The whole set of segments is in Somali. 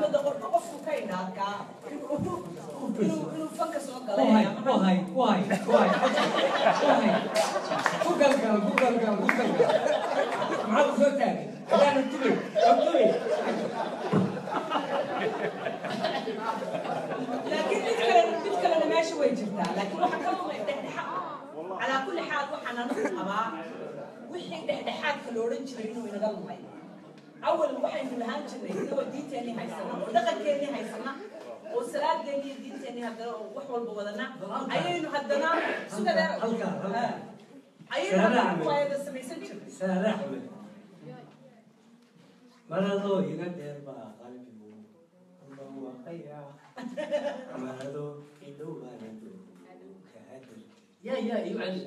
muddo qofka qofku ka indhaadkaa inuu inuu fanka soo ku galay hay ku hay ku hay ku hay ku hay ku galgal ku galgal ku galgal maxaa ku soo taagay hadaana tubay oo tubay laakiin mid kale mid kalena meesha way jirtaa laakiin waxa ka lumay dhexdhexaad calaa kulli xaal waxaan anigu qabaa wixii dhexdhexaadka la odhan jiray inuu inaga lumay awal waxaynu lahaan jirnay inagoo diinteenii haysana oo dhaqankeennii haysana oo salaadeennii iyo diinteenii haddana oo wax walba wadana ayaynu haddana sugada halkaa halkaa ayaynu haddana kuwaayada samaysan jirnay saare axmed maradoo iga dheer baa qalbigu barwaaqaya marado idhow baana kaadar يا يا يعلم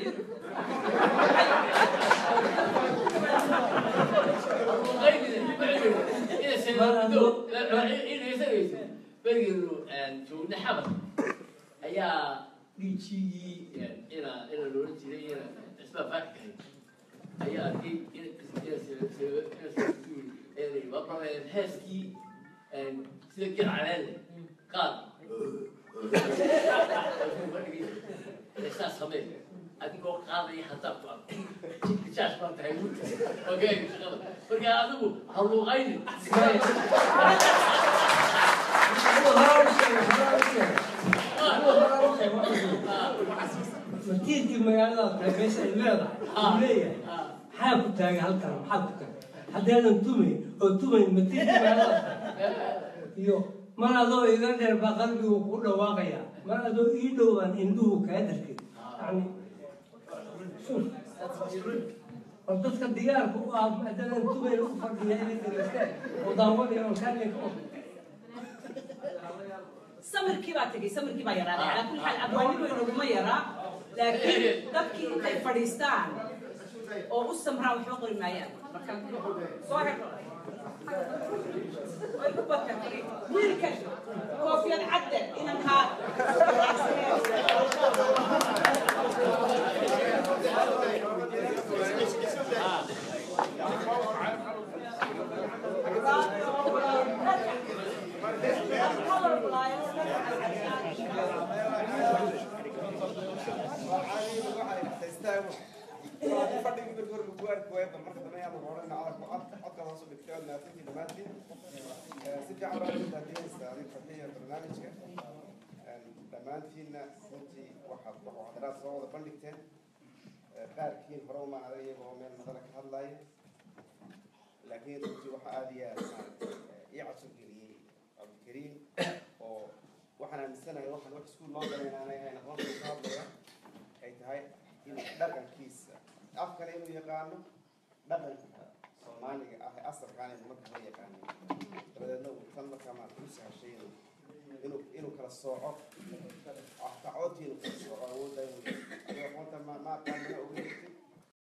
joogna xamar ayaa dhiijigii ina ina loola jiray ina cisbaa faakahay ayaa arkay heeskii sida gel caleele qaad saa samee adigoo qaadaya haddaad ku arko jidka jaash baan tahay guurta ogeega shaqada marka adigu ha luuqaynin matiirkii magaalada tahay meesha ay leedahay uu leeyahay maxaa ku taagay halkan maxaa ku taagay haddaadan tumayn oo tumayn matiirkii magaalada tahay iyo mar adoo iga dheer baa qalbigu ku dhawaaqaya mar adoo ii dhowaan indhuhu kaa darkay yani oo dadka digaarka u ah haddaadan tumayn u fadhiya inay dhegeystaan oo daawanaya oo kaalinka samirkii baa tegey samirkii baa yaraaday calaa kulli xaal abwaanimu inaguma yaraa laakiin dadkii intay fadhiistaan oo u samraa waxba qori maayaan marka soo helo way ku bakatay wiilkan koofiyad cadde inankaa dhammaantiinna runtii waxaad waxdaraad soo wada bandhigteen qaarkiin hore uma adag iyagoo meel madala ka hadlaya laakiin runtii waxaa aada iyo aad ii cajab geliyey cabdikariim oo waxaan aaminsanahay waxaan wax iskuul loo galay inaanay ahayn aqoonta ka hadlaya ay tahay in dhaqankiisa afkana inuu yaqaano dhaqanka soomaaliga ah ee asalkaan inuu marka la yaqaanin dabadeedna uu tan markaa maa ku sahashay inuu inuu inuu kala sooco afkacoodkii inuu kala sooco awoodda inuu adiga aqoonta ma ma aqaanina